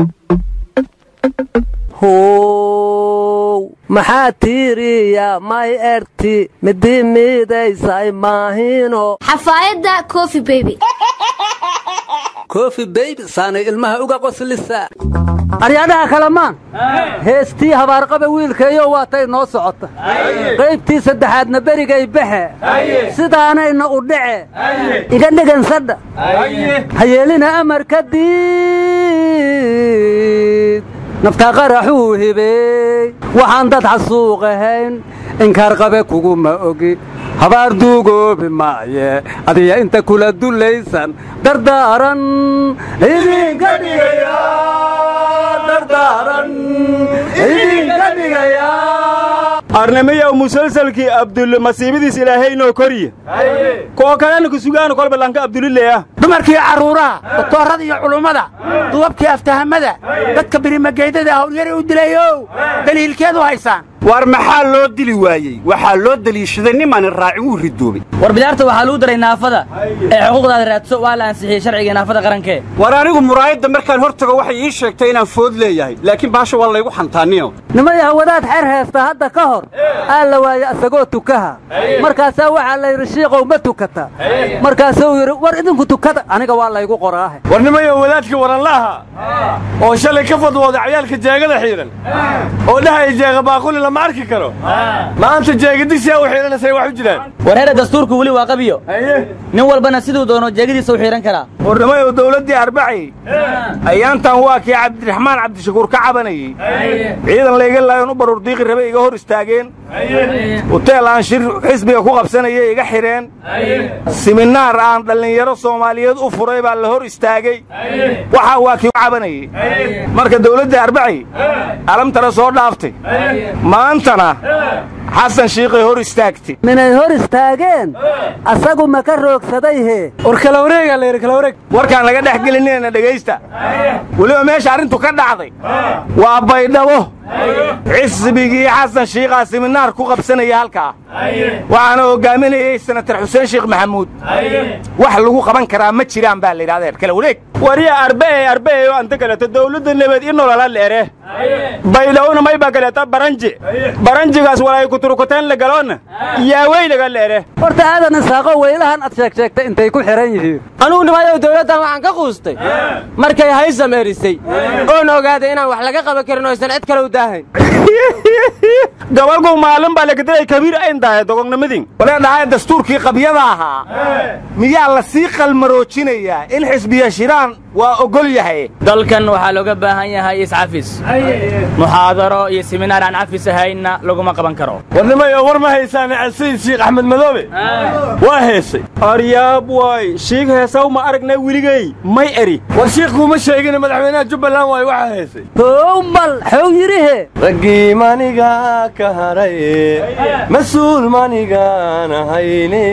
how maxaa tiiriya may erti midi miidaysay maahino xafaayadda cofi baby kofi beybi saanay ilmaha uga qoslisa aryaadhaha kalamaan heestii habaarqaba wiilkaeyo waatay noo socota qaybtii saddexaadna berigay baxe sidaanayna u dhace iga dhegansadha hayeelina amar kadib naftaa qaraxuu hibeey waxaan dad xasuuq ahayn inkaarqabe kuguma ogi habaar duugoobi maaye adiya inta kula dulaysan dardaaran idinka dhigaya dardaaran idinka dhigaya arnamayow musalsalkii abdulle masiibadiis ilaahaynoo koriya koo kalena ku sugaana kolba lanka abdulileah dumarkii carruuraha doktoorrada iyo culummada duwabkii aftahamada dadka birimageydada hawlyari u dilayow daliilkeedu haysaan war maxaa loo dili waayey waxaa loo deliishaday nimaani raacin wuu ridoobay war bidaarta waxaa lagu daray naafada ee xuquuqdaada raadso waa la ansixiyey sharciga naafada qarankee war anigu muraayadda markaan hor tago waxay ii sheegtay inaan food leeyahay laakiin baasha waa laygu xantaaniyo nimayaha wadaad xer heesta hadda ka hor aa la waaye asagoo tukaha markaasaa waxaa la yidhi shiiqow ma tukata markaasuu yidhi war idinku tukada aniga waa laygu qoraahe war nimayo wadaadkii waranlaaha oo shalay ka fadwooday cayaalka jeegada xiidhan oo dhahaya jeega baaquli lama arki karo maanta jeegadiisia u xiidhanasay wax u jiraan war heera dastuurku weli waa qabiyo nin walbana siduu doono jeegadiisa u xiidhan karaa war nimayow dawladdii arbacay ayaantan waa kii cabdiraxmaan cabdishakuur ka cabanayey ciidan layga laayon u baruur diiqi rabe iga hor istaageen huteel aan shir xisbiga ku qabsanaya iga xidheen siminaar aan dhallinyaro soomaaliyeed u furay baa la hor istaagay waxaa waa kii u cabanayey marka dawladdii arbacay alamtana soo dhaaftay maantana xasan shiiqay hor istaagtay minay hor istaageen asagu ma ka roogsaday hee war kala wareegaa la yidhi kala wareeg warkaan laga dhex gelinina dhegaysta weliba meesha arrintu ka dhacday waa baydhabo xisbigii xasan shiiqaa siminaar ku qabsanaya halkaa waxaana hoggaaminayey senatar xuseen sheekh maxamuud wax lagu qaban karaa ma jiraan baa la yidhahdeer kala wareeg warya arbee arbee oo anta kaleeto dawladda nabad i nolola leere baydhawona may baa kaleeta baranji baranjigaas walay kuturkuteen la galoonna yaaweynaga leere horta aadan isaaqo weylahan ad sheeg sheegtay intay ku xidhan yihiin anugu nimayow dawladdan waxaan ka quustay markay haysam erisay oon ogaaday inaan wax laga qaban karin oo aysan cid kale u daahayn gobolku maalin baa lagadaday kabiir ayn dahay dogognimadin walee dhahay dastuurkii qabyada ahaa miyaa la sii qalmaroojinayaa in xisbiya shiraan waa ogol yahay dalkan waxaa looga baahan yahay iscafis muxaadaro iyo siminaar aan cafis ahaynna laguma qaban karo warnimayo war ma haysaane sayid shiikh axmed madoobe waa heesay aryaab waay shiik heesaw ma aragnay weligey may eri war shiikh kuma sheegin madaxweynaha jubbaland waay waxaa heesay howmal xow yidhihe raggii maniga ka haraye mas-uul manigaan ahayne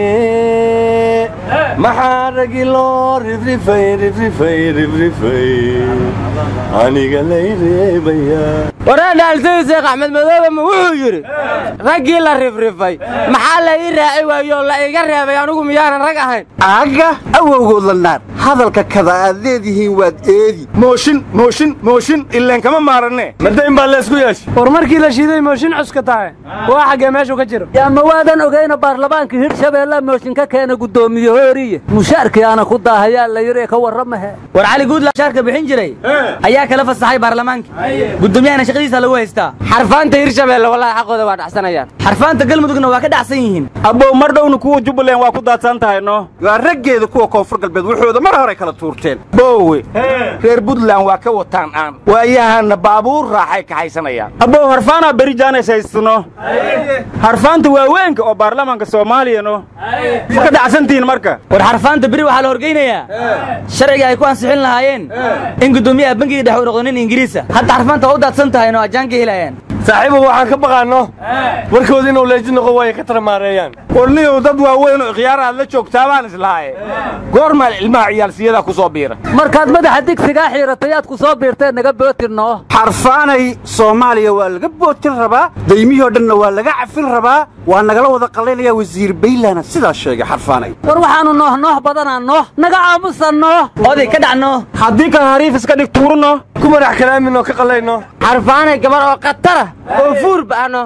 maxaa raggi loo rifrifay rifrifay rifrifay aniga lay reebaya waraadhaalsayid sheekh axmed madoobe ma wuxuu yidhi raggii la rifrifay maxaa la ii raaci waayoo la iga reebay anugu miyaanan rag ahayn aga awowgood la naar hadalka kada aad leedihiin waad eedi mooshin mooshin mooshin ileen kama maaranne madayn baa leesku yeeshay war markii la shiiday mooshin cuska tahay waa xaggee meeshuu ka jiro yaa ma waadan ogayna baarlamaanka hirshabeella mooshin ka keena guddoomiye hooriye mushaarkii aana ku daahayaa la yidhi ka warramahe war cali guudla shaarka bixin jiray ayaa kala fasaxay baarlamaanka guddoomiyahana shaqadiisa lagu haystaa xarfaanta hirshabeelle wallahi xaqooda waa dhacsanayaan xarfaanta galmudugna waa ka dhacsan yihiin abbow mar dhowna kuwa jubbaland waa ku daadsan tahay no waa raggeeda kuwa koonfur galbeed wuxuuda mar hore kala tuurteen boowe reer buntland waa ka wataan aan waayahanna baabuur raaxay kaxaysanayaan abbow harfaanaa beri jaanas haysano harfaanta waaweynka oo baarlamaanka soomaaliya no ma ka dhacsantihiin marka war xarfaanta beri waxaa la horgeynayaa sharciga ay ku ansixin lahaayeen in guddoomiyaha bangiga dhex u noqdo nin ingiriisa hadda xarfaanta waa u daadsan tahay no ajaan ka helayaan saaxiibow waxaan ka baqaanno warkooda inuu leeji noqo way ka taramaareeyaan warniyow dad waaweyn oo ikhyaar aad la joogtaa baan islaaye goormaa ilmaha ciyaalsiyada ku soo biira markaad madaxa digsigaa xiiratay aad ku soo biirteen naga bootirnoo xarfaanay soomaaliya waa laga bootin rabaa daymihii dhanna waa laga cafin rabaa waa nagala wada qallaynayaa wasiir baylana sidaas sheegay xarfaanay war waxaannu nooh nooh badanaa nooh naga aamusan nooh oday ka dhacno haddii kan hariif iska dhig tuurno ku madax kalaaminoo ka qallayno xarfaanay gabar oo khatara oo fuur ba'no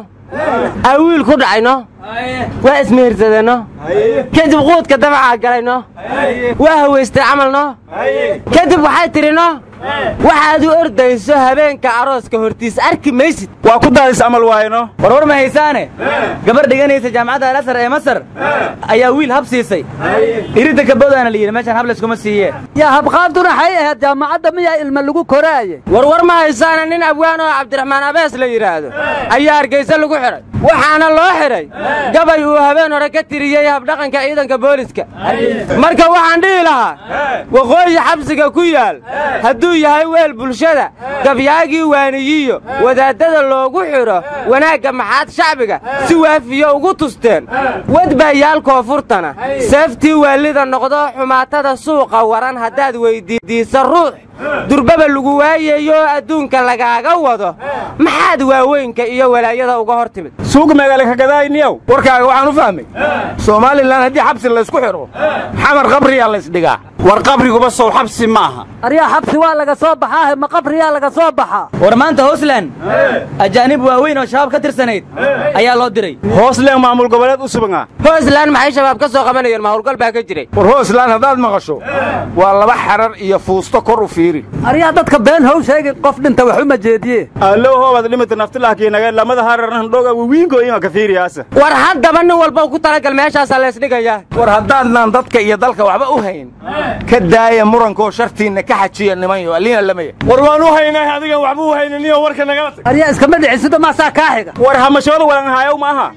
aa wiil ku dhacayno waa ismehirsadeenno kadib quudka dabacaa galayno waa hawaystay camalno kadib waxay tidhinno waxaad u ordayso habeenka arooska hortiis arki maysid waa ku daadis amal waayno warwar ma haysaane gabar dhiganaysa jaamacadda alasar ee masar ayaa wiil hab siisay iridda kaboodaana la yidhi meeshaan hab layskuma siiyeen yaa habqaaduna xay ahayd jaamacadda miyaa ilma lagu koraaye warwar ma haysaane nin abwaan oo cabdiraxmaan abees la yidhaahdo ayaa hargayse lagu xidhay waxaana loo xidhay gabay uu habeen hore ka tiriyey habdhaqanka ciidanka booliska marka waxaan dhihi lahaa waqooyi xabsiga ku yaal hadduu yahay weel bulshada gabyaagii waaniyiyo wadaaddada loogu xidho wanaagga maxaad shacbiga si waafiyo ugu tusteen wadbaayaal koonfurtana seeftii waalida noqdo xumaatada suuqa waran haddaad weyddiidiisa ruux durbaba lagu waayayo adduunka lagaaga wado maxaad waaweynka iyo walaayada uga hor timid suuga magaala kagadayniyow warkaaga waxaan u fahmay somalilan haddii xabsi laysku xidho xamar qabriyaa laysdhigaa war qabriguba sow xabsi ma aha aryaa xabsi waa laga soo baxaahe ma qabriyaa laga soo baxaa war maanta hoosland ajaanib waaweyn oo shabaab ka tirsanayd ayaa loo diray hoosleen maamul goboleed u subanaa hoosland maxay shabaab ka soo qabanayeen mahowlgal baa ka jiray war hooslaan haddaad maqasho waa laba xarar iyo fuusto kor u fiiri aryaa dadka been how sheegi qof dhinta wax uma jeediye allow hoobaad dhimata naftilahkiinaga lamada hararnan dhoga wiingo ima ka fiiriyaasa war haddaba nin walba ku talagal meeshaasaa laysdhigayaa war haddaadnaan dadka iyo dalka waxba u hayn ka daaya murankoo shartiinna ka xajiya nimanyo alliina lamaya war waan u haynay adigan waxba u haynaniyo warka nagala tag aryaa iskama dhicisido maasaa kaa xiga war hamashooda walan haayow ma aha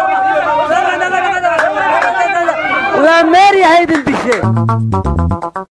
waa meeryahaydin dishe